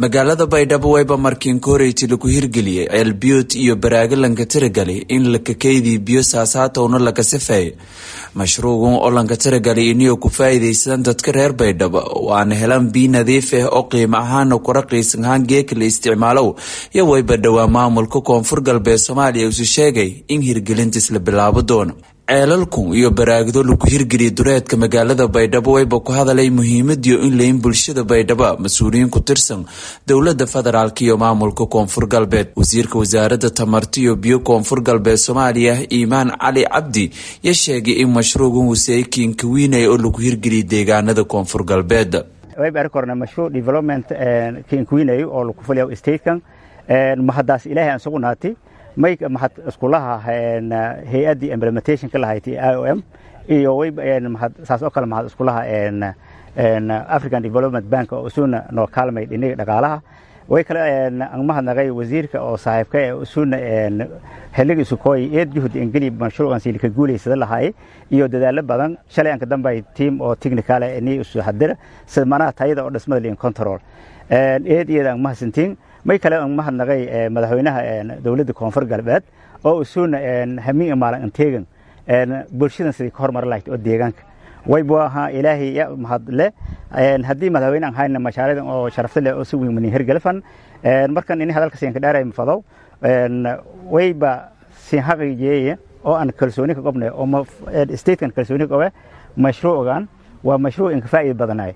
magaalada baydhabo wayba markiin koreyti lagu hirgeliyey ceelbiyood iyo baraagalanka tiragali in lakakeydii biyo saasaatowna laga sifeey mashruucan oo lanka tiragali iniyo ku faa'iidaysadaan dadka reer baydhabo waana helaan biyo nadiif ah oo qiimo ahaana ku raqiisan ahaan geeka la isticmaalow iyo wayba dhowaa maamulka koonfur galbeed soomaaliya usu sheegay in hirgelintiis la bilaabo doono ceelalku iyo baraagdo lagu hirgeliya dureedka magaalada baydhabo wayba ku hadalay muhiimadiyo in layin bulshada baydhabo mas-uuliyiin ku tirsan dowlada federaalk iyo maamulka koonfur galbeed wasiirka wasaarada tamarta iyo biyo koonfur galbeed soomaaliya iimaan cali cabdi ya sheegay in mashruucan wasey kiinkawiinaya oo lagu hirgeliyay deegaanada koonfur galbeed wayba arki kornaa mashruuc development kiinkawiinayo oo lagu fuliya statekan mahadaas ilaahay aan sugu naatay may mahad iskulaha hay-addii implementationka lahayd i o m iyo wmahad saas oo kale mahad iskulaha african development bank oo isuna noo kaalmay dhiniga dhaqaalaha way kale aan mahadnaqay wasiirka oo saaxiibka ee isuna xilliga isukooy eed juhud ingeli mashruucan silika guulaysada lahaay iyo dadaalo badan shalay anka dambay team oo technical ni isu hadira sida manaha tayada oo dhismada liin control eed iyada aan mahadsantiin may kale aan mahadnaqay madaxweynaha dowladda koonfur galbeed oo isuuna hamiin maalin anteegan bulshadan sidii ka horumar lahayd oo deegaanka waybu ahaa ilaahay ya mahad le haddii madaxweyne aan hayna mashaariicdan oo sharafta leh oo si weyn mani hergelfan markan ini hadalka siin ka dhaaray mafadow wayba siin xaqiijiyeeye oo aan kalsooni ka qobnay oo statekan kalsooni ka qobe mashruucan waa mashruuc inka faa'iida badanay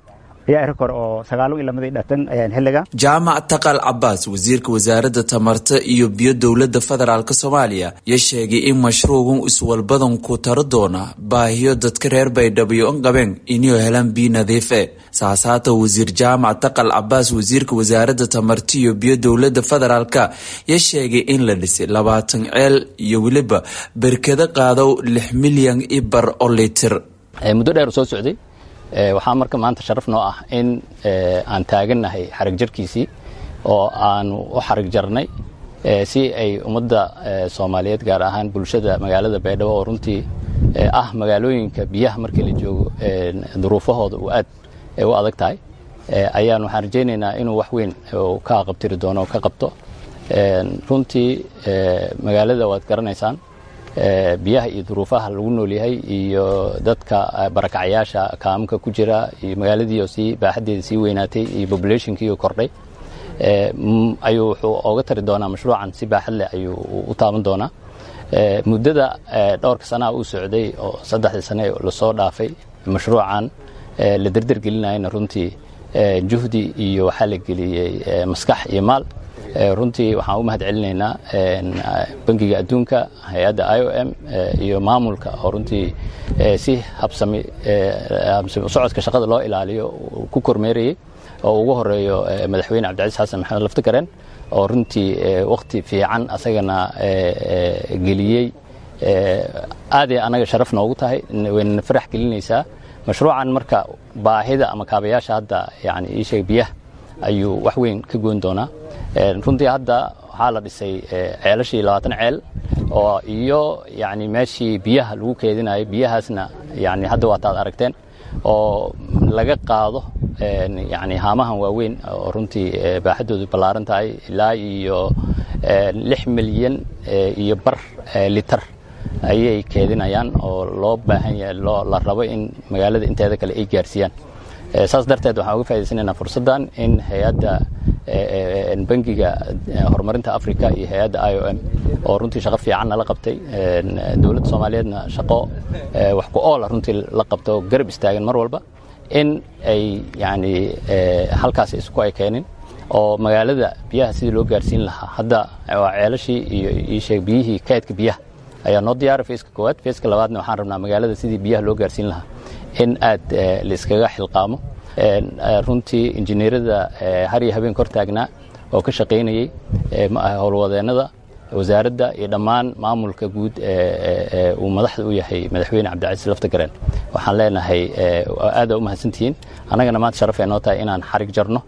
jaamac taqal cabaas wasiirka wasaaradda tamarta iyo biyo dowlada federaalk soomaaliya ya sheegay in mashruucan iswalbadan ku taro doona baahiyo dadka reer baydhabo an qabeen inuu helaan biyo nadiife saasaata wasiir jaamac taqal cabaas wasiirka wasaaradda tamarta iyo biyo dowlada federaalk ya sheegay in la dhisay labaatan ceel iyo weliba berkado qaadow lix milyan ibar oo litir muddo dheer soo socday waxaa marka maanta sharaf noo ah in aan taagannahay xarag jarkiisii oo aanu u xarag jarnay si ay ummadda soomaaliyeed gaar ahaan bulshada magaalada baydhabo oo runtii ah magaalooyinka biyaha markii la joogo duruufahooda uu aad u adag tahay ayaan waxaan rajaynaynaa inuu wax weyn ka qabtiri doono oo ka qabto runtii magaalada waad garanaysaan biyaha iyo duruufaha lagu nool yahay iyo dadka barakacyaasha kaamka ku jira iyo magaaladii oo sii baaxaddeeda sii weynaatay iyo populationkii oo kordhay ayuu wuxuu ooga tari doonaa mashruucan si baaxad leh ayuu u taaban doonaa muddada dhowrka sanaha uu socday oo saddexdii sane lasoo dhaafay mashruucan la derder gelinayana runtii juhdi iyo waxaa la geliyey maskax iyo maal runtii waxaan u mahad celinaynaa bangiga adduunka hay-adda i o m iyo maamulka oo runtii si habsami socodka shaqada loo ilaaliyo ku kormeerayey oo ugu horeeyo madaxweyne cabdicasiis xasan maxamed laftigareen oo runtii wakhti fiican asagana geliyey aaday annaga sharaf noogu tahay waynana farax gelinaysaa mashruucan marka baahida ama kaabayaasha hadda yani ii sheeg biyaha ayuu wax weyn ka goyn doonaa runtii hadda waxaa la dhisay ceelashii labaatan ceel oo iyo yani meeshii biyaha lagu keedinayo biyahaasna yani hadda waataad aragteen oo laga qaado yani haamahan waaweyn oo runtii baaxaddoodu ballaaran tahay ilaa iyo lix milyan iyo bar litar ayay keedinayaan oo loo baahan yahay la rabo in magaalada inteeda kale ay gaarsiiyaan saas darteed waxaan uga faa'idaysanaynaa fursaddan in hay-adda bangiga horumarinta africa iyo hay-adda i o m oo runtii shaqo fiican nala qabtay dowladda soomaaliyeedna shaqo wax ku oola runtii la qabto garab istaagan mar walba in ay yani halkaas isku ay keenin oo magaalada biyaha sidii loo gaarsiin lahaa hadda waa ceelashii iyo iisheeg biyihii kaydka biyaha ayaa noo diyaara feeska koowaad feeska labaadna waxaan rabnaa magaalada sidii biyaha loo gaarsiin lahaa in aad laiskaga xilqaamo runtii injineerada har iyo habeen kor taagnaa oo ka shaqaynayey howlwadeennada wasaaradda iyo dhammaan maamulka guud uu madaxda u yahay madaxweyne cabdicasiis laftagareen waxaan leenahay aada u mahadsantihiin annagana maanta sharaf ay noo tahay inaan xarig jarno